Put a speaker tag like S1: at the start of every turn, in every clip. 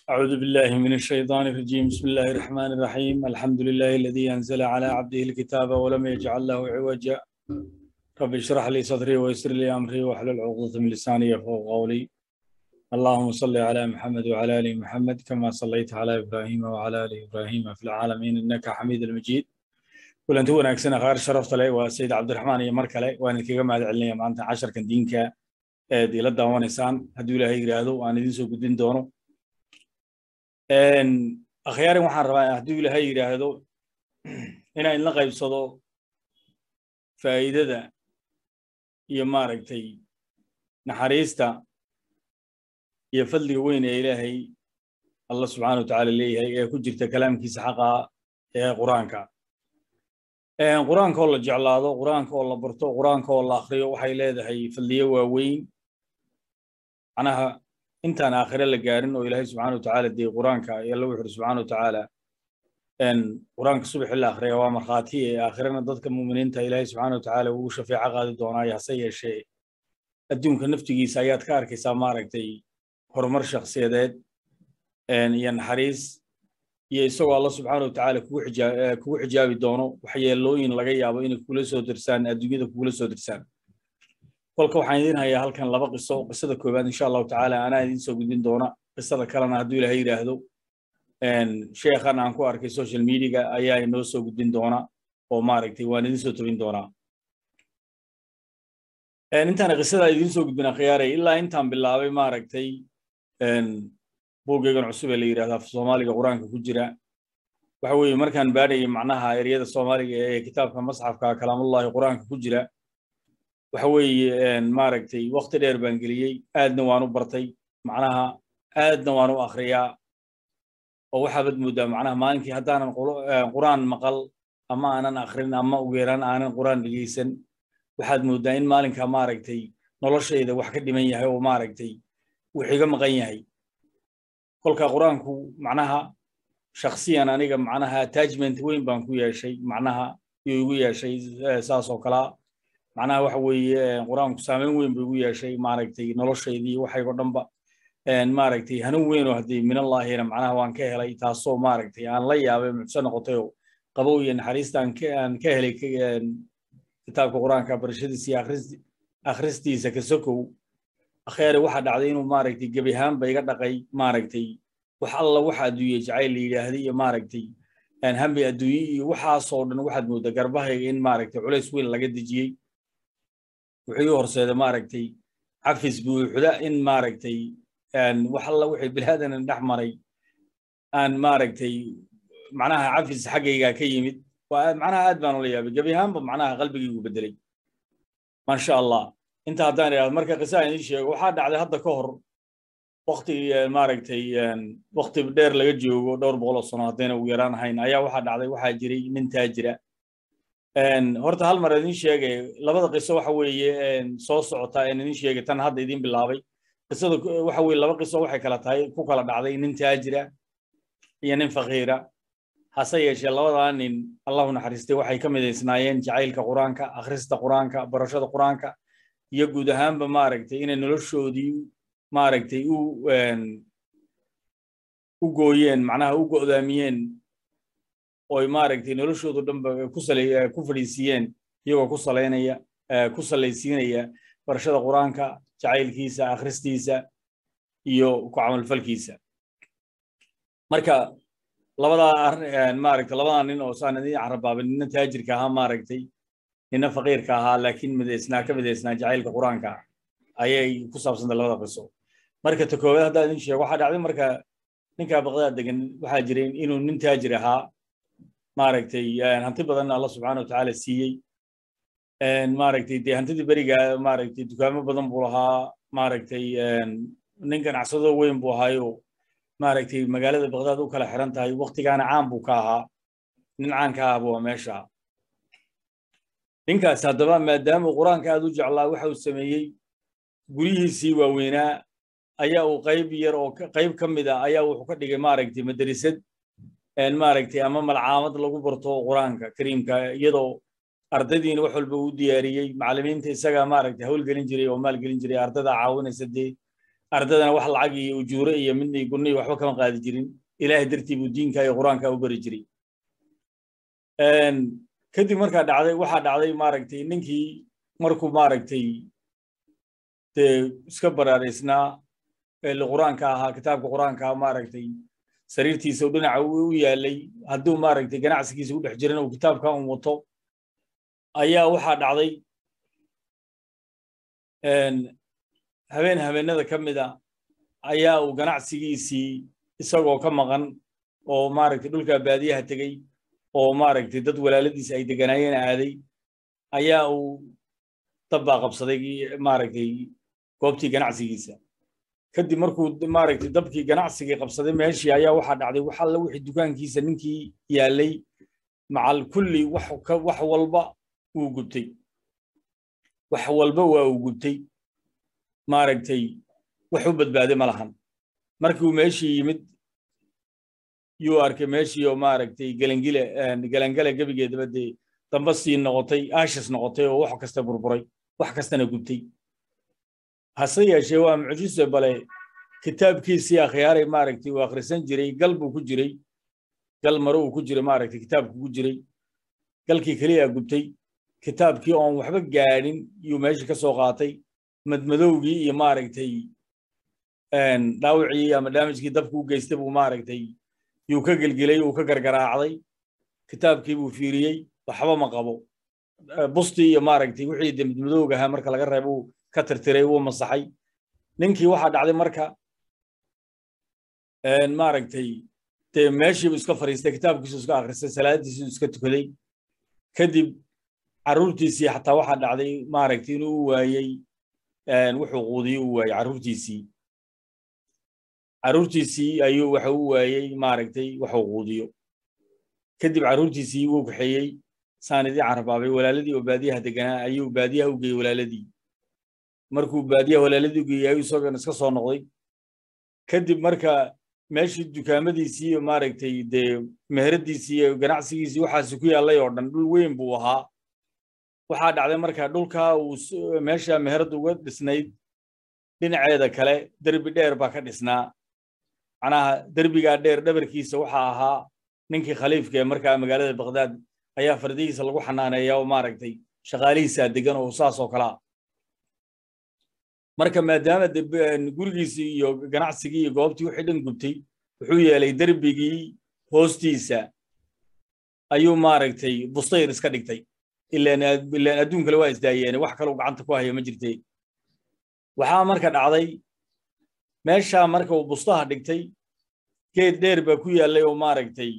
S1: أعوذ بالله من الشيطان الرجيم بسم الله الرحمن الرحيم الحمد لله الذي أنزل على عبده الكتاب ولم يجعل له عوجا رب اشرح لي صدري ويسر لي أمري واحلل عقدة من لساني يفقهوا قولي اللهم صل على محمد وعلى آل محمد كما صليت على إبراهيم وعلى آل إبراهيم في العالمين إنك حميد المجيد kulanti wanaagsan qaar sharafta leh waa sayid cabdiraxmaan iyo mar kale waan idinkaga mahad celinaya maanta casharkan diinka eed ila daawanaysaan hadduu ilaahay yidhaahdo waan idin soo gudbin doono akhyaarin waxaan rabaa hadduu ilaahay yidhaahdo inaan idinla qaybsado faa'iidada iyo maaragtay naxariista iyo fadliga weyn ee ilaahay allah subxaana wa tacaala leeyahay ee ku jirta kalaamkiisa xaqaa ee qur-aanka qur-aanka oo la jeclaado qur-aanka oo la barto qur-aanka oo la akriyo waxay leedahay fadliyo waaweyn macnaha intaan aakhire la gaarin oo ilaahay subxaana wa tacaala dee qur-aanka alla wuxu uri subxaana wa tacaala qur-aanka subaxi la akhriya waa markhaati ee aakhirana dadka muuminiinta ilaahay subxaana wa tacaala ugu shafeeco qaadi doonaayo hase yeeshee adduunka naftigiisa ayaad ka arkaysaa maaragtay horumar shakhsiyadeed iyo naxariis iyo isagoo alla subxaana wa tacaala kugu xijaabi doono waxyeelooyin laga yaabo inay kugula soo dirsaan adduunyada kugula soo dirsaan kolka waxaan idiin hayaa halkan laba qiso qisada koowaad insha allahu tacaala anaa idiin soo gudbin doona qisada kalena hadduu ilaahay yidhaahdo sheekhan aan ku arkay social mediaga ayaa inoo soo gudbin doona oo maaragtay waan idiin soo tobin doonaa intaan qisada idiin soo gudbin akhyaaray ilaa intaan bilaabay maaragtay buuggeegan cusub ee la yidhahda af soomaaliga qur-aanka ku jira waxa weeye markaan baadhayay macnaha eryada soomaaliga ee kitaabka masxafka kalaamullahi qur-aanka ku jira waxa weeye maaragtay wakti dheer baan geliyey aadna waan u bartay macnaha aadna waan u akhriyaa oo waxaabad mooddaa macnaha maalinkii haddaanan qur-aan maqal ama aanan akhrin ama ugu yaraan aanan qur-aan dhegeysan waxaad mooddaa in maalinka maaragtay noloshayda wax ka dhiman yahay oo maaragtay wux iga maqan yahay kolka qur-aanku macnaha shakhsiyan aniga macnaha attachment weyn baan ku yeeshay macnaha yuu igu yeeshay saas oo kalaa macnaha waxa weeye qur-aanku saameyn weyn buu igu yeeshay maaragtay noloshaydii waxaygo dhanba maaragtay hanuun weyn oo haddii minallaahina macnaha waan ka helay taasoo maaragtay aan la yaabay mucso noqotay oo qabow iyo naxariista aan ka helay kitaabka qur-aanka barashadiisa iyo akhristiisa ka sokow akheere waxaa dhacday inuu maaragtay gebi ahaanba iga dhaqay maaragtay wax alla waxa adduunye jacayl la yidhaahday iyo maaragtay hambi adduunye iyo waxaasoo dhan waxaad mooddaa garbahayga in maaragtay culays weyn laga dejiyey wuxuu ii horseeda maaragtay cafis buuxda in maaragtay wax alla wixii bilaadan dhex maray aan maaragtay macnaha cafis xaggaygaa ka yimid macnaha aad baan ula yaabay gebi ahaanba macnaha qalbigaygu bedelay maasha allah inta haddaan idhahdo marka qisaan idiin sheego waxaa dhacday hadda ka hor wakti maaragtay wakti dheer laga joogo dhowr boqoloo sano haddayna ugu yaraan ahayn ayaa waxaa dhacday waxaa jiray nin taajira horta hal mar idin sheegay labada qiso waxa weeye soo socota een idin sheegay tan hadda idin bilaabay qisada waxa weeye laba qiso waxay kala tahay ku kala dhacday nin taajira iyo nin faqiira hase yeeshee labadaa nin allahu naxariistay waxay ka midaysnaayeen jacaylka qur-aanka akhrista qur-aanka barashada qur-aanka iyo guud ahaanba maaragtay inay noloshoodii maaragtay u u gooyeen macnaha u go'daamiyeen oy maaragtay noloshoodu dhanba ku salay ku fadhiisiiyeen iyagoo ku salaynaya ku salaysiinaya barashada qur-aanka jacaylkiisa akhristiisa iyo ku camalfalkiisa marka labadaa maaragtay labadaa nin oo saan idin carabaabay nina taajirka ahaa maaragtay nina faqiirka ahaa laakiin midaysnaa ka midaysnaa jacaylka qur-aanka ayay ku saabsantay labada qiso marka ta koowaad haddaan idin sheego waxaa dhacday marka ninkaa baqdaad degan waxaa jiray inuu nin taajir ahaa maaragtay hanti badanna alla subxaana wa tacaala siiyey maaragtay dee hantidii beriga maaragtay dukaamo badan buu lahaa maaragtay nin ganacsado weyn buu ahaayo maaragtay magaalada baqdaad u kala xiran tahay waktigaana caan buu ka ahaa nin caan ka ahba waa meesha ninkaas haddaba maadaama qur-aanka aad u jeclaa waxa uu sameeyey guryihiisii waaweynaa ayaa uu qayb yar oo qayb ka mid a ayaa wuxuu ka dhigay maaragtay madrasad maaragtay ama malcaamad lagu barto qur-aanka kariimka iyadoo ardaydiina wax walba uu diyaariyey macallimiinta isagaa maaragtay hawl gelin jiray oo maal gelin jiray ardayda caawinaysa dee ardadana wax lacag iyo ujuure iyo midna gunni iyo waxba kama qaadi jirin ilaahay dartii buu diinka iyo qur-aanka u bari jiray kadib markaa dhacday waxaa dhacday maaragtay ninkii markuu maaragtay dee iska baraaraysnaa eli qur-aanka ahaa kitaabka qur-aanka maaragtay sariirtiisa u dhinaca u yaalay hadduu maaragtay ganacsigiisa u dhex jirana uu kitaabka un wato ayaa waxaa dhacday habeen habeenada ka mida ayaa uu ganacsigiisii isagoo ka maqan oo maaragtay dhulka baadiyaha tegey oo maaragtay dad walaaladiisa ay deganaayeen aaday ayaa uu dabbaa qabsaday maaragtay goobtii ganacsigiisa kadib markuu maaragtay dabkii ganacsigii qabsaday meeshii ayaa waxaa dhacday wax alla wixii dukaankiisa ninkii yaalay macal kulli wax wax walba wuu gubtay wax walba waa uu gubtay maaragtay wax u badbaaday ma lahan markii uu meeshii yimid yuu arkay meeshii oo maaragtay gelangile gelangale gebigeedaba dee damba sii noqotay aashis noqotay oo wax kasta burburay wax kastana gubtay hase yeeshee waa mucjise bale kitaabkiisii akhyaaray maaragtay uu akhrisan jiray gal buu ku jiray gal mare uu ku jiray maaragtay kitaabku ku jiray galkii keliya gubtay kitaabkii oon waxba gaadhin yuu meeshii ka soo qaatay madmadowgii iyo maaragtay dhaawicii ama daamijkii dabku u geystay buu maaragtay yuu ka gelgelay uu ka gargaraacday kitaabkii buu fiiriyey waxba ma qabo bustii iyo maaragtay wixii de madmadowga ahaa marka laga reebo uu ka tirtiray wuu masaxay ninkii waxaa dhacday marka maaragtay dee meeshiibu iska fariistay kitaabkiisu iska akhristay salaadiisu iska tukaday kadib carruurtiisii xataa waxaa dhacday maaragtay inuu u waayey wuxuu quudiyo u waayey carruurtiisii carruurtiisii ayuu waxa u waayey maaragtay waxuu quudiyo kadib carruurtiisii wuu kaxeeyey saanidii carbaabay walaaladii oo baadiyaha deganaa ayuu baadiyaha u geeyey walaaladii markuu baadiyaha walaaladii u geeyey ayuu isagoona iska soo noqday kadib marka meeshii dukaamadiisii iyo maaragtay dee meheradiisii iyo ganacsigiisii waxaasi ku yaallay oo dhan dhul weyn buu ahaa waxaa dhacday marka dhulkaa uu meesha meherad uga dhisnayd dhinaceeda kale derbi dheer baa ka dhisnaa macnaha derbigaa dheer dhabarkiisa waxaa ahaa ninkii khaliifka ee markaa magaalada bakhdad ayaa fardihiisa lagu xanaaneeya oo maaragtay shaqaalihiisaa degan oo saas oo kalea marka maadaama gurigiisii iyo ganacsigii iyo goobtii wixii dhan gubtay wuxuu yeelay derbigii hoostiisa ayuu maaragtay bustayr iska dhigtay ilaan adduun kale waa isdaayeene wax kaleu gacanta ku haya ma jirte waxaa marka dhacday meeshaa marka uu bustaha dhigtay geed dheer baa ku yaallay oo maaragtay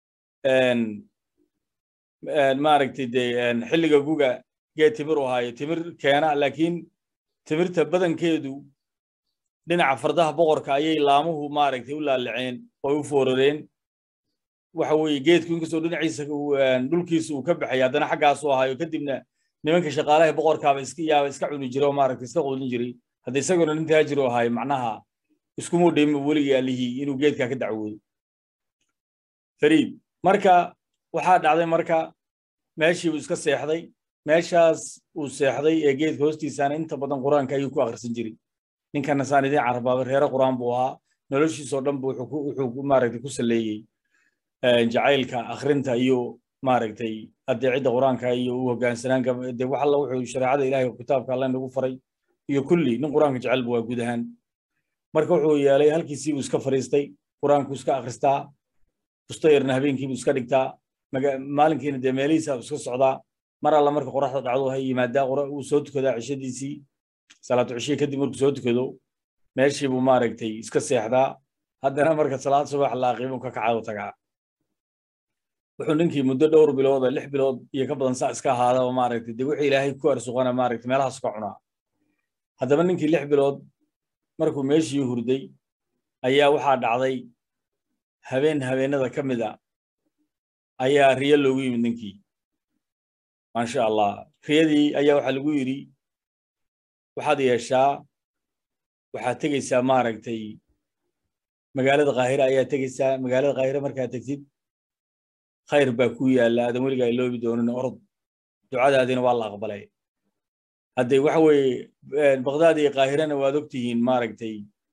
S1: maaragtay dee xilliga guga geed timir u haayo timir keena laakiin timirta badankeedu dhinaca fardaha boqorka ayay laamuhu maaragtay u laaliceen oo u foorareen waxa weeye geedku inkastoo dhinaciisa dhulkiisa uu ka baxay haddana xaggaasu ahaayo kadibna nimanka shaqaalaha boqorkaaba iska yaaba iska cuni jiray oo maaragtay iska quudin jiray hadda isagoona nin taajir oo ahaayo macnaha iskumuu dhayma weligii allihii inuu geedkaa ka dacwoodo fariid marka waxaa dhacday marka meeshii uu iska seexday meeshaas uu seexday ee geedka hoostiisaana inta badan qur-aanka ayuu ku akhrisan jiray ninkana saanidiin carbaaba reere qur-aan buu ahaa noloshiisoo dhan bu wuxuu maaragtay ku saleeyey jacaylka akhrinta iyo maaragtay adeecidda qur-aanka iyo u hogaansanaanka de wax alla wuxuu shareecada ilahay kitaabka alla nagu faray iyo kulli nin qur-aanka jecelba waa guud ahaan marka wuxuu yeelay halkiisii buu iska fariistay qur-aanku iska akhristaa bustayarna habeenkiibuu iska dhigtaa maalinkiina dee meelihiisa iska socdaa mar alla marka qoraxda dhacdo ha yimaadaa uu soo tukadaa cishadiisii salaatu cishiye kadib markuu soo tukado meeshii buu maaragtay iska seexdaa haddana marka salaad subax la aqiimo ka kacado tagaa wuxuu ninkii muddo dhowr bilooda lix bilood iyo ka badan saa iska ahaadaba maaragtay dee wixii ilaahay ku arsuqana maaragtay meelahaas ka cunaa haddaba ninkii lix bilood markuu meeshii hurday ayaa waxaa dhacday habeen habeenada ka mid a ayaa riyo loogu yimid ninkii maasha allah riyadii ayaa waxaa lagu yidhi waxaad yeeshaa waxaad tegeysaa maaragtay magaalada kaahira ayaa tegeysaa magaalada kaahira markaad tegtid khayr baa ku yaalla aadan weligaa iloobi doonin orod ducadaadina waa la aqbalay hadde waxa weeye bakdaad iyo kaahirana waad ogtihiin maaragtay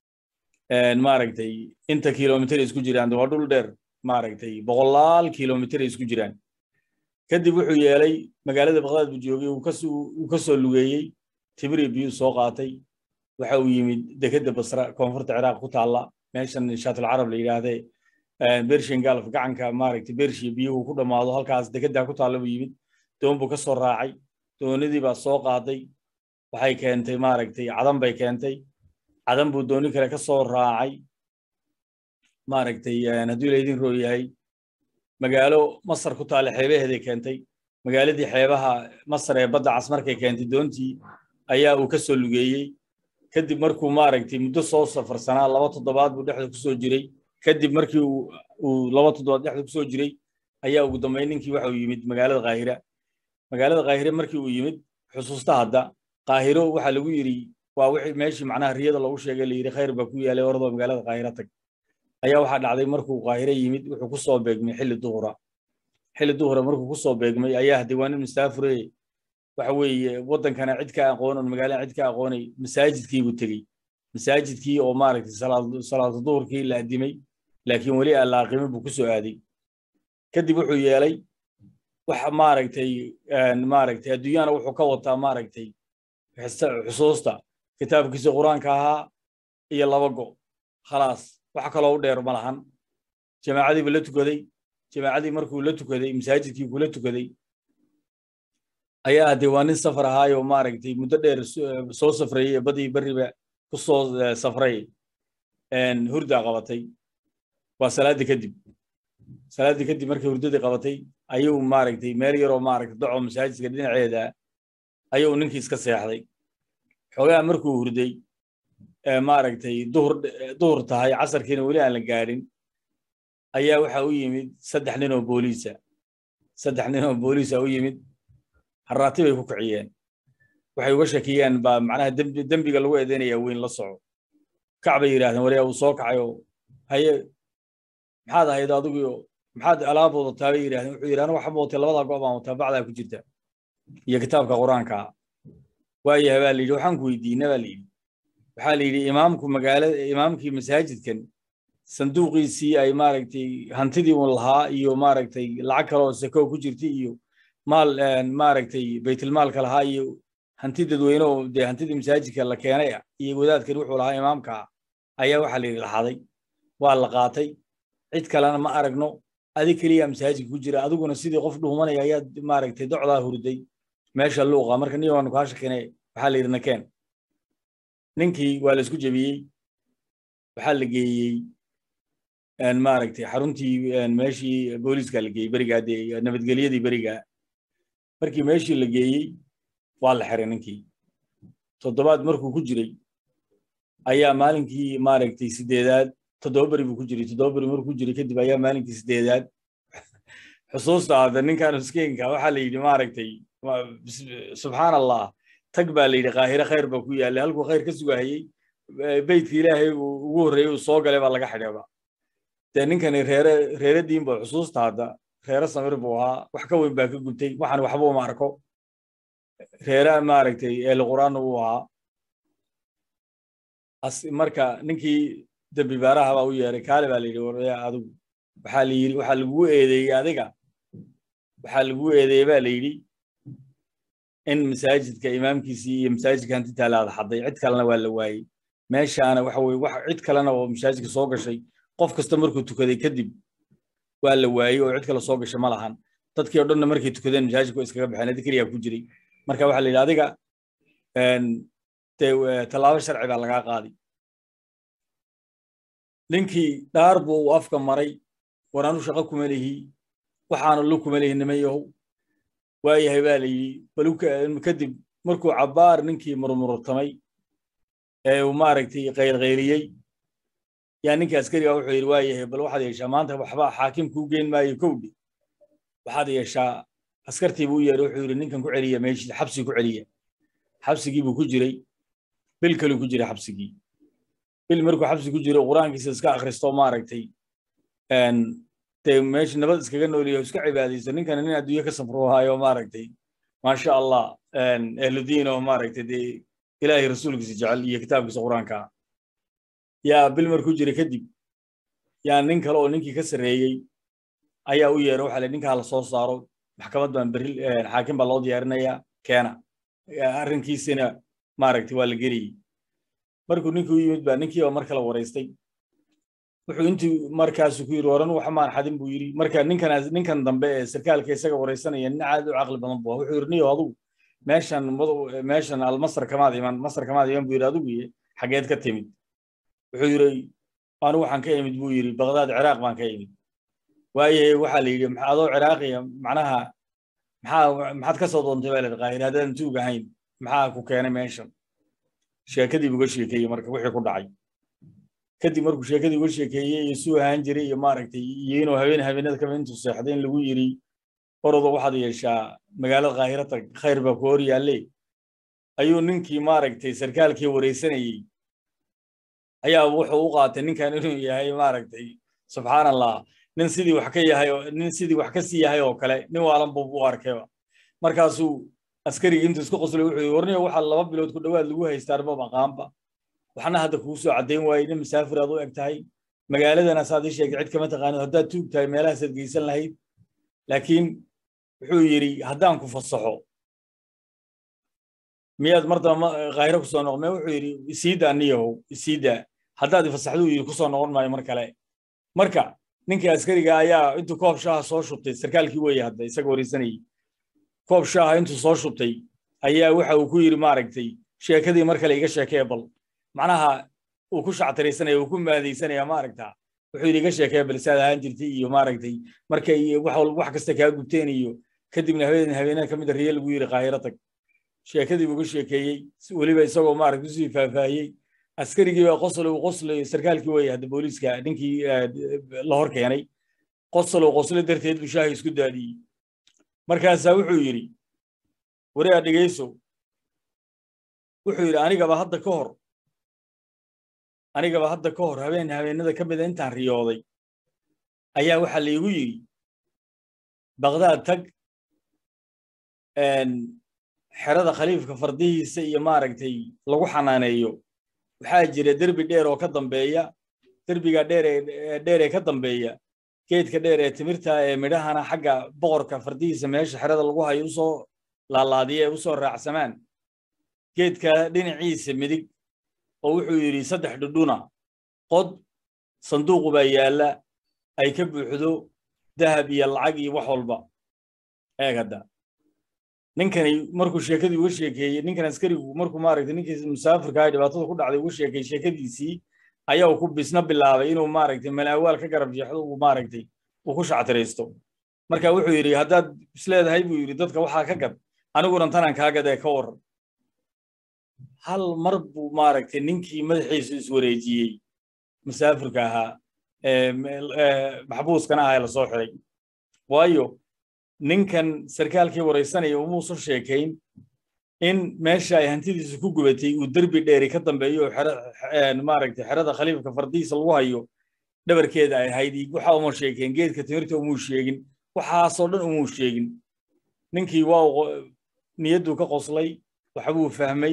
S1: maaragtay inta kilomitr isku jiraan waa dhul dheer maaragtay boqolaal kilomitr isku jiraan kadib wuxuu yeelay magaalada baqdaad buu joogay uu ka soo lugeeyey tibri biyuu soo qaatay waxa uu yimid dekedda basra koonfurta ciraaq ku taalla meeshan shaatul carab la yidhaahdee bershin galf gacanka maaragtay bershiya biyuhu ku dhammaado halkaas dekeddaa ku taalla buu yimid doon buu ka soo raacay doonidii baa soo qaaday waxay keentay maaragtay cadan bay keentay cadan buu dooni kale ka soo raacay maaragtay hadduu laydin roo yahay magaalo masar ku taalla xeebaheeday keentay magaaladii xeebaha masar ee badda cas markay keentay doontii ayaa uu ka soo lugeeyey kadib markuu maaragtay muddo soo safarsanaa laba toddobaad buu dhexda ku soo jiray kadib markii uu laba toddobaad dhexda ku soo jiray ayaa ugu dambayn ninkii waxa uu yimid magaalada kaahira magaalada kaahire markii uu yimid xusuusta hadda kaahiro waxaa lagu yidhi waa wixii meeshii macnaha riyada loogu sheegay la yidhi khayr baa ku yaalay oradoo magaalada kaahira tag ayaa waxaa dhacday markuu kaahire yimid wuxuu ku soo beegmay xilli duhura xilli duhura markuu ku soo beegmay ayaa diiwaanin mustaafure waxa weeye waddankana cid ka aqoon oon magaalada cid ka aqoonay masaajidkii buu tegey masaajidkii oo maaragtay salaatu duhurkii la addimay laakiin weli aan la aqimin buu ku soo aaday kadib wuxuu yeelay wax maaragtay maaragtay adduunyana wuxuu ka wataa maaragtay xusuusta kitaabkiisa qur-aanka ahaa iyo laba go khalaas wax kaloo u dheer ma lahan jamaacadiiba la tukaday jamaacadii markuu la tukaday masaajidkii kula tukaday ayaa haddee waa nin safar ahaayoo maaragtay muddo dheer soo safrayey badii beriba ku soo safray hurdaa qabatay waa salaaddii kadib salaaddii kadib markay hurdadii qabatay ayuu maaragtay meel yaroo maaragtay daco masaajidka dhinaceeda ayuu ninkii iska seexday xoogaa markuu hurday maaragtay duhur duhur tahay casarkiina weli aan la gaadhin ayaa waxa u yimid saddex nin oo booliisa saddex nin oo booliisa u yimid harraati bay ku kiciyeen waxay uga shakiyeen baa macnaha dembiga lagu eedeynaya weyn la soco kac bay yidhahdeen wariya uu soo kacay oo haye maxaad ahayd adigu maxaad alaab wadataa bay yidhahdeen wuxuu yidhi anigu waxba watay labadaa go' baan wataa bacdaa ku jirta iyo kitaabka qur-aanka waayahay baa la yidhi waxaan ku weydiina baa la yidhi waxaa la yidhi imaamku magaalada imaamkii masaajidkan sanduuqiisii ay maaragtay hantidii un lahaa iyo maaragtay lacag kale oo sako ku jirtay iyo maal maaragtay baytilmaalka lahaa iyo hanti dadweyne oo dee hantidii masaajidka la keenay ah iyo wadaadkan wuxuu lahaa imaamka ayaa waxaa la yidhi laxaday waa la qaatay cid kalena ma aragno adig keliya masaajidka ku jira adiguna sidii qof dhuumanaya ayaad maaragtay docdaa hurday meesha luuqa marka nin waanu kaa shakine waxaa la yidhi nakeen ninkii waa la isku jebiyey waxaa la geeyey maaragtay xaruntii meeshii booliiska la geeyey berigaa dee nabadgelyadii berigaa markii meeshii la geeyey waa la xiray ninkii toddobaad markuu ku jiray ayaa maalinkii maaragtay sideedaad toddoba beri buu ku jiray toddoba beri markuu ku jiray kadib ayaa maalinkii sideedaad xusuusta hadda ninkan miskiinka waxaa la yidhi maaragtay subxaan allah tag baa la yidhi kaahire khayr baa ku yaallay halkuu khayr ka sugahayey beytka ilaahay uu ugu horreeyey uu soo galay baa laga xidheeba dee ninkani reere reeradiin baa xusuusta hadda reere samir buu ahaa wax ka weyn baa ka gubtay waxaan waxba uma arko reere maaragtay eeli qur-aanna uu ahaa marka ninkii dembi baaraha baa u yeeray kaale baa la yidhi waraya adigu waxaa la yidhi waxaa lagugu eedeeyey adiga waxaa lagugu eedeeyey baa la yidhi in masaajidka imaamkiisii iyo masaajidka hantitaa la adxaday cid kalena waa la waayey meeshaana waxa weye wax cid kalena oo masaajidka soo gashay qof kasta markuu tukaday kadib waa la waayey oo cid kale soo gashay ma lahan dadkii oo dhanna markay tukadeen masaajidka waa iskaga baxeen adi keliyaa ku jiray marka waxaa la yidhi adiga dee tallaabo sharci baa lagaa qaaday ninkii dhaar buu uu afka maray war anu shaqo kuma lihi waxaana lu kuma lihi niman yahow waayahay baa la yidhi bal kadib markuu cabbaar ninkii murmurtamay ee uu maaragtay qaylqayliyey yaa ninkii askariga wuxuu yidhi waayahay bal waxaad yeeshaa maanta waxba xaakim kuu geyn maayo kowdhi waxaad yeeshaa askartii buu u yeeray wuxuu yidhi ninkan ku celiya meeshii xabsi ku celiya xabsigii buu ku jiray bil kaluu ku jiray xabsigii bil markuu xabsi ku jiro qur-aankiisa iska akhristo maaragtay dee meesha nabad iskaga nooliyo iska cibaadayso ninkana nin adduunye ka safruhaayo maaragtay maasha allah ehludiin oo maaragtay dee ilaahay rasuulkiisa jecel iyo kitaabkiisa qur-aanka yaa bil markuu jira kadib yaa nin kale oo ninkii ka sarreeyey ayaa u yeera waxa le ninkaa la soo saaro maxkamad baan berri xaakim baa loo diyaarinayaa keena arrinkiisina maaragtay waa la geliyey markuu ninkii u yimid baa ninkii baa mar kale waraystay wuxuu intii markaasu ku yidhi waran wax maan xadin buu yidhi marka ninkan ninkan dambe ee sarkaalka isaga waraysanaya nin aad u caqli badan buu wuxuu yidhi niyo adugu meeshan meeshan almasar kamaad iman masar kamaad iman buu yidhi adigu iyo xageed ka timid wuxuu yidhi anigu waxaan ka imid buu yidhi baqdaad ciraaq baan ka imid waayahe waxaa la yidhi adoo ciraaqiya macnaha maxaa maxaad ka soo doontay baa ladhi qaahir haddaadan tuug ahayn maxaa ku keenay meeshan sheekadii uga sheekeeyey marka wixii ku dhacay kadib markuu sheekadii uga sheekeeyey iyo suu ahaan jiray iyo maaragtay iyo inuu habeen habeenada kamid intuu seexday in lagu yidhi orodo waxaad yeeshaa magaalada kaahira tag khayr baa ku hor yaalle ayuu ninkii maaragtay sarkaalkii waraysanayey ayaa wuxuu u qaatay ninkan inuu yahay maaragtay subxaan allah nin sidii wax ka yahay nin sidii wax ka sii yahay oo kale nin waalan buu u arkayba markaasuu askarigii intuu isku qoslay wuxuu warniyo waxaa laba bilood ku dhowaad lagu haystaa arba maqaanba waxna hadda kugu soo caddayn waayey nin musaafir aad u eg tahay magaaladana saad ii sheegay cid kama taqaanid haddaad tuug tahay meelahaasaad geysan lahayd laakiin wuxuu yidhi haddaan ku fasaxo miyaad mar damba kaahiro kusoo noqon me wuxuu yidhi isiida aniyahow isiida haddaad ifasaxduu yidhi kusoo noqon maayo mar kale marka ninkii askariga ayaa intuu koob shaaha soo shubtay sarkaalkii weeye hadda isaga waraysanayey koob shaaha intuu soo shubtay ayaa waxa uu ku yidhi maaragtay sheekadii mar kale iga sheekee bal macnaha uu ku shactiraysanaya uu ku maadaysanaya maaragta wuxuu yidhi iga sheekee bal saad ahaan jirtay iyo maaragtay markay wax kasta kaa gubteen iyo kadibna habeen habeenada ka mid a riye lagu yidhi kaahiro tag sheekadii buu ka sheekeeyey weliba isagoo maaragta usii faahfaahiyey askarigii baa qoslow qoslay sarkaalkii weeye hadda booliiska ninkii la hor keenay qoslow qosle darteed buu shaahi isku daadiyey markaasaa wuxuu yidhi wareea dhegayso wuxuu yidhi anigaba hadda ka hor anigaba hadda ka hor habeen habeenada ka mida intaan riyooday ayaa waxaa laygu yidhi baqdaad tag xerada khaliifka fardihiisa iyo maaragtay lagu xanaaneeyo waxaa jira derbi dheer oo ka dambeeya derbiga dheer ee dheer ee ka dambeeya geedka dheer ee timirta ee midhahana xagga boqorka fardihiisa meesha xerada lagu hayo usoo laalaadiya ee usoo raacsamaan geedka dhinaciisa midig oo wuxuu yidhi saddex dhudhuna qod sanduuqu baa yaalla ay ka buuxdo dahab iyo lacag iyo wax walba eeg hadda ninkani markuu sheekadii uga sheekeeyey ninkan askarigu markuu maaragtay ninkii musaafirka ah dhibaatada ku dhacday uga sheekeeyey sheekadiisii ayaa uu ku bisna bilaabay inuu maaragtay malaawaal ka garab jeexdo uu maaragtay uu ku shactiraysto marka wuxuu yidhi haddaad isleedahay buu yidhi dadka waxaa ka gad aniguna tanaan kaa gadee ka waran hal mar buu maaragtay ninkii madaxiisu iswareejiyey musaafirka ahaa maxbuuskana ahaa ee lasoo xiray waayo ninkan sarkaalkii waraysanaya umuusan sheekayn in meesha ay hantidiisa ku gubatay uu derbi dheeri ka dambeeyo maaragtay xerada khaliifka fardihiisa lagu hayo dhabarkeeda ay ahayd waxa uma sheekeen geedka timirta umuu sheegin waxaasoo dhan umuu sheegin ninkii waa niyadduu ka qoslay waxbuu fahmay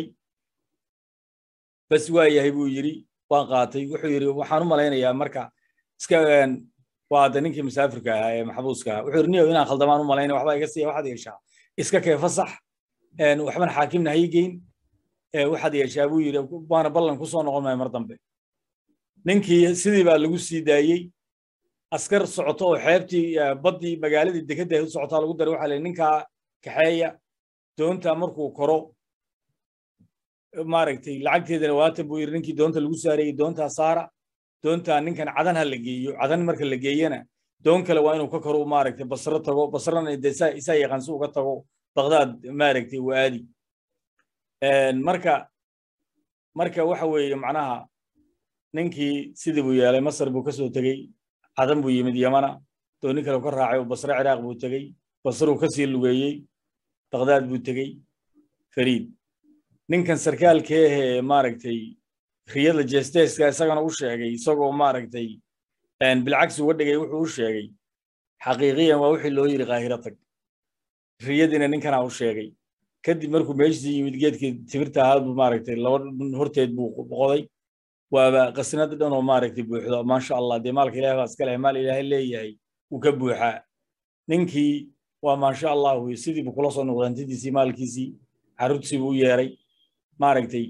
S1: bas waa yahay buu yidhi waan qaatay wuxuu yidhi waxaan u malaynayaa marka iska waa hadda ninkii musaafirka ahaa ee maxbuuska ahaa wuxuu yidhi niyow inaan khaldamaan u malaynaya waxbaa iga siiya waxaad yeeshaa iska kee fasax waxban xaakimna ha ii geyn waxaad yeeshaa buu yidhi waana ballan ku soo noqon maayo mar dambe ninkii sidii baa lagu sii daayey askar socoto oo xeebtii baddii magaaladii dekedda u socotaa lagu daray waxaa la ninkaa kaxeeya doonta markuu koro maaragtay lacagteedana waatan buu yidhi ninkii doonta lagu saarayey doontaa saara doontaa ninkan cadan ha la geeyo cadan marka la geeyana doon kale waa inuu ka koro maaragtay basro tago basrana de isaa yaqaan si uga tago baqdaad maaragtay waa aadi marka marka waxa weeye macnaha ninkii sidii buu yeelay masar buu kasoo tegey cadan buu yimid yamana dooni kale ka raacay oo basre ciraaq buu tegey basruu kasii lugeeyey baqdaad buu tegey fariid ninkan sarkaalkee ahee maaragtay riyada jesteska isagana u sheegay isagoo maaragtay bilcagsi uga dhigay wuxuu u sheegay xaqiiqiyan waa wixii loo yidhi kaahiro tag riyadiina ninkanaa u sheegay kadib markuu meeshii yimid geedkii timirta ahaa buu maaragtay laba horteed buu qoday waaba qasnada dhan oo maaragtay buuxdo maasha allah dee maalka ilahay baa iska leh maal ilaahay leeyahay wuu ka buuxaa ninkii waa maasha allah wey sidiibu kula soo noqday hantidiisii maalkiisii carruurtiisiibu u yeeray maaragtay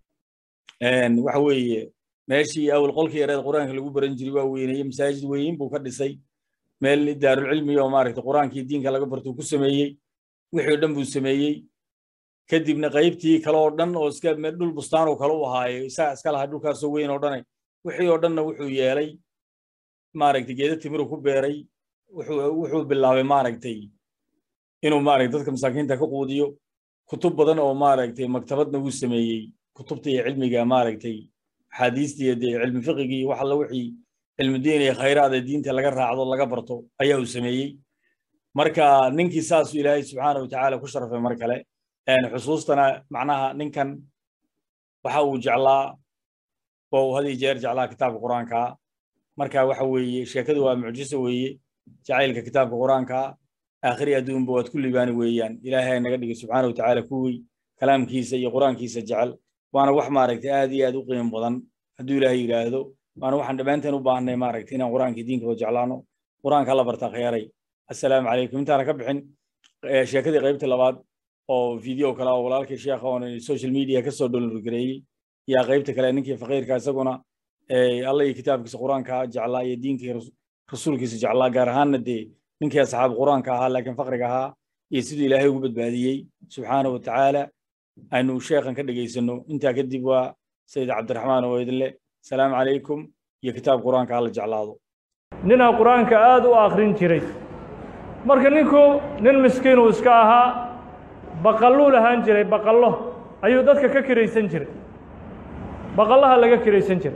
S1: waxa weeye meeshii awal qolkii yareed qur-aanka lagu baran jiray waa weyneeyey masaajid weyn buu ka dhisay meel daarulcilmi oo maaragtay qur-aankii diinka laga bartuu ku sameeyey wixii o dhan buu sameeyey kadibna qaybtii kale oo dhan oo iska dhul bustaan oo kale u ahaaye isaga iska lahaa dhulkaasoo weyn oo dhane wixii oo dhanna wuxuu yeelay maaragtay geeda timiru ku beeray wuxuu bilaabay maaragtay inuu maaragtay dadka masaakiinta ka quudiyo kutub badan oo maaragtay maktabadna wuu sameeyey kutubta iyo cilmiga maaragtay axaadiista iyo dee cilmi fiqigii iyo wax alla wixii cilmi diin iyo khayraada diinta laga raacdo laga barto ayaa uu sameeyey marka ninkii saasuu ilaahay subxaana wa tacaala ku sharafay mar kale xusuustana macnaha ninkan waxa uu jeclaa oo uu had iyo jeer jeclaa kitaabka qur-aanka marka waxa weeye sheekadu waa mucjiso weeye jacaylka kitaabka qur-aanka aakhiri adduunba waad ku libaani weeyaan ilaahay naga dhigay subxaana wa tacaala kuwii kalaamkiisa iyo qur-aankiisa jecel waana wax maaragtay aad iyo aad u qiimo badan hadduu ilaahay yidhaahdo waana waxaan dhammaanteen u baahnay maaragtay inaan qur-aankii diinkaba jeclaano qur-aanka la bartaa khayaaray assalaamu calaykum intaana ka bixin sheekadii qaybta labaad oo video kale oo walaalkii sheekha oon social media ka soo downloadgareeyey yaa qaybta kale ninkii faqiirka isaguna alla iyo kitaabkiisa qur-aanka jeclaa iyo diinkii rasuulkiisa jeclaa gaar ahaanna dee ninkii asxaab qur-aanka ahaa laakiin faqriga ahaa iyo siduu ilaahay ugu badbaadiyey subxaana wa tacaala aynu sheekhan ka dhegaysano intaa kadib waa sayid cabdiraxmaan oo idin leh salaamu calaykum iyo kitaab qur-aanka hala jeclaado
S2: ninaa qur-aanka aad u akhrin jiray marka ninku nin miskiinuu iska ahaa baqalluu lahaan jiray baqallo ayuu dadka ka kiraysan jiray baqallaha laga kiraysan jiray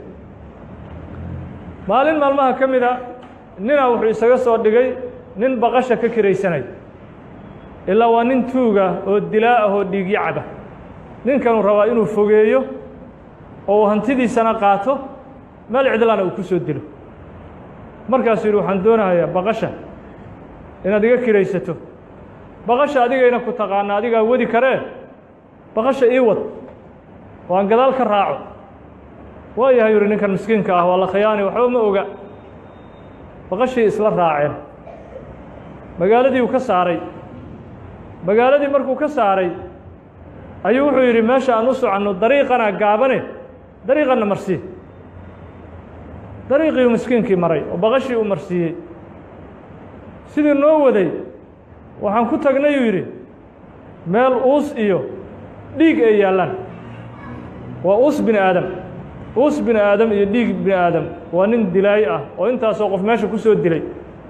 S2: maalin maalmaha ka mida ninaa wuxuu isaga soo dhigay nin baqasha ka kiraysanaya ilaa waa nin tuuga oo dilaa ah oo dhiigyo caba ninkanuu rabaa inuu fogeeyo oo uu hantidiisana qaato meel cidlana uu ku soo dilo markaasuu yidhi waxaan doonahayaa baqasha inaad iga kiraysato baqasha adigayna ku taqaana adigaa wadi karee baqasha ii wad oo aan gadaal ka raaco waa yahay yidhi ninkan miskiinka ah waa la khiyaani waxba ma oga baqashii isla raaceen magaaladii uu ka saaray magaaladii markuu ka saaray ayuu wuxuu yidhi meesha aan u soconno dariiqana gaabane dariiqanna marsii dariiqii uu miskiinkii maray oo baqashii uu marsiiyey sidii noo waday waxaan ku tagnay uu yidhi meel uus iyo dhiig ay yaallaan waa uus bini aadam uus bini aadam iyo dhiig bini aadam waa nin dilaay ah oo intaasoo qof meesha ku soo dilay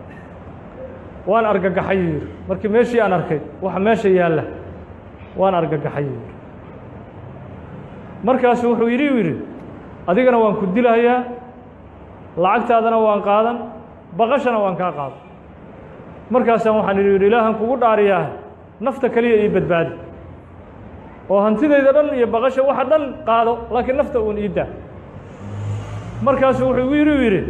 S2: waan argagaxay yuu yidhi markii meeshii aan arkay waxa meesha yaalla waan argagaxay yuu yidhi markaasu wuxuu yidhi uu yidhi adigana waan ku dilahayaa lacagtaadana waan qaadan baqashana waan kaa qaadan markaasaan waxaan idhi yidhi ilaahan kugu dhaariyaa nafta keliya ii badbaadi oo hantidayda dhan iyo baqasha waxa dhan qaado laakiin nafta uun ii daa markaasu wuxuu igu yidhi u yidhi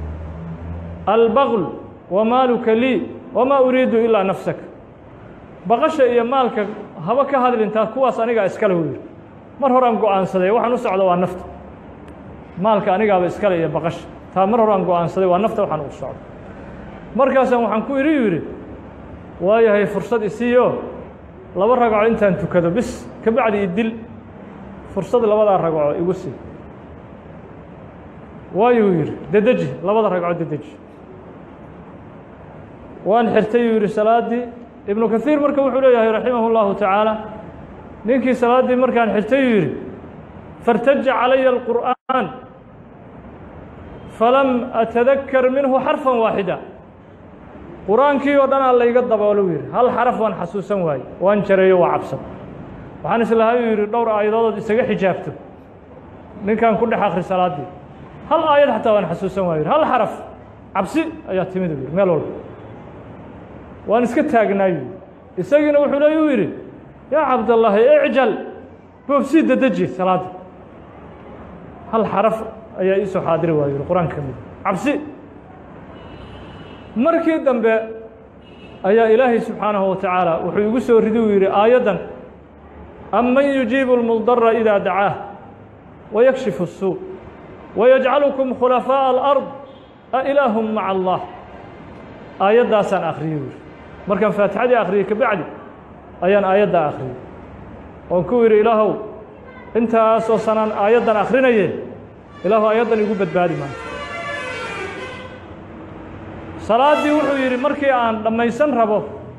S2: albaql wa maaluka lii wamaa uriidu ilaa nafsaka baqasha iyo maalka haba ka hadlintaa kuwaas anigaa iskale uu yidhi mar horaan go'aansaday waxaan u socdo waa nafta maalka anigaaba iskale iyo baqasha taa mar horaan go'aansaday waa nafta waxaan ugu socdo markaasaan waxaan ku idhi yidhi waayahay fursad isiiyo laba ragco intaan tukado bis ka bacdi idil fursad labadaa ragco igu sii waayuu yidhi dedeji labada ragco dedeji waan xirtay yuu yidhi salaaddii ibnu kaiir marka wuxuu leeyahay raximah اllahu tacaala ninkii salaaddii markaan xirtay yuu yidhi faاrtaja calaya alqur'aan falam atadakkar minhu xarfan waaxida qur-aankii oo dhan aa layga daboolu yidhi hal xaraf waan xasuusan waaye waan jareeyo waa cabsan waxaan islahay uu yidhi dhowr aayadoodood isaga xijaabto ninkan ku dhex akri salaaddii hal aayad xataa waan xasuusan waayo hal xaraf cabsi ayaa timid uu yidhi meel walba waan iska taagnaayu isagiina wuxuu leey u yidhi yaa cabdallaahi icjal boobsii dedeji salaadda hal xaraf ayaa ii soo xaadiri waayo yidhi qur-aanka ka mid cabsi markii dambe ayaa ilaahay subxaanahu wa tacaala wuxuu igu soo ridi uu yidhi aayaddan aman yujiibu اlmudara idaa dacaah wayakshifu الsuu wayajcalukum khulafaaءa alard a ilaahum maca allah aayaddaasaan akhriyey buuri markaan faatixadii akhriyey kabacdi ayaan aayaddaa akhriyey oon ku yidhi ilaahow intaasoo sanaan aayaddan akhrinaye ilaahu aayaddan igu badbaadi maayo salaaddii wuxuu yidhi markii aan dhammaysan rabo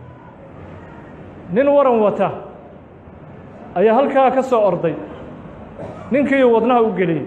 S2: nin waran wata ayaa halkaa ka soo orday ninkiiu wadnaha u geliyey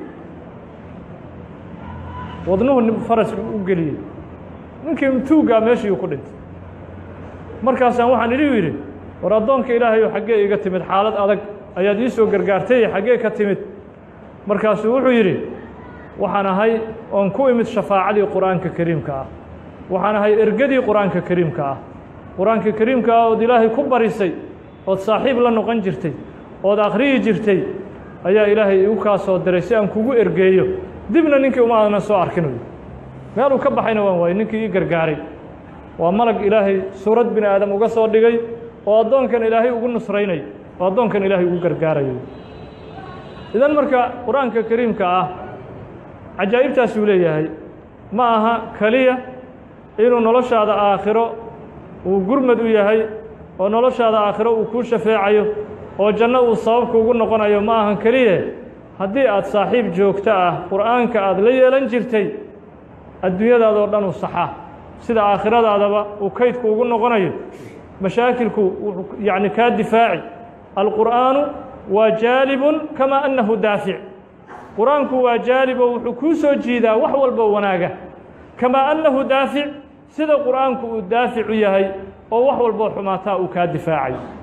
S2: wadnuhu faraska u geliyey ninkii tuuggaa meeshiiu ku dhintay markaasaan waxaan idhi yidhi war addoonka ilaahayow xaggee iga timid xaalad adag ayaad ii soo gargaartay xaggee ka timid markaasuu wuxuu yidhi waxaan ahay oon ku imid shafaacadii qur'aanka kariimka ah waxaan ahay ergadii qur'aanka kariimka ah qur-aanka kariimka ah ood ilaahay ku barisay ood saaxiib la noqon jirtay ood akhriyi jirtay ayaa ilaahay igu kaa soo diray si aan kugu ergeeyo dibna ninkii uma aadnan soo arkin meeluu ka baxayna waan waayey ninkii ii gargaaray waa malag ilaahay suurad bini aadam uga soo dhigay oo addoonkan ilaahay ugu nusraynay oo addoonkan ilaahay ugu gargaarayo idan marka qur-aanka kariimka ah cajaa'ibtaasuu leeyahay ma aha keliya inuu noloshaada aakhiro uu gurmad u yahay oo noloshaada aakhiro uu kuu shafeecayo oo janno uu sababka ugu noqonayo ma ahan keliye haddii aad saaxiib joogto ah qur'aanka aad la yeelan jirtay adduunyadaadoo dhan u saxaa sida aakhiradaadaba uu kaydku ugu noqonayo mashaakilku wuxuu yacni kaa difaaci alqur'aanu waa jaalibun kamaa annahu daafic qur-aanku waa jaalibo wuxuu kuu soo jiidaa wax walba wanaaga kamaa annahu daafic sida qur'aanku uu daaficu yahay oo wax walboo xumaataa uu kaa difaacayo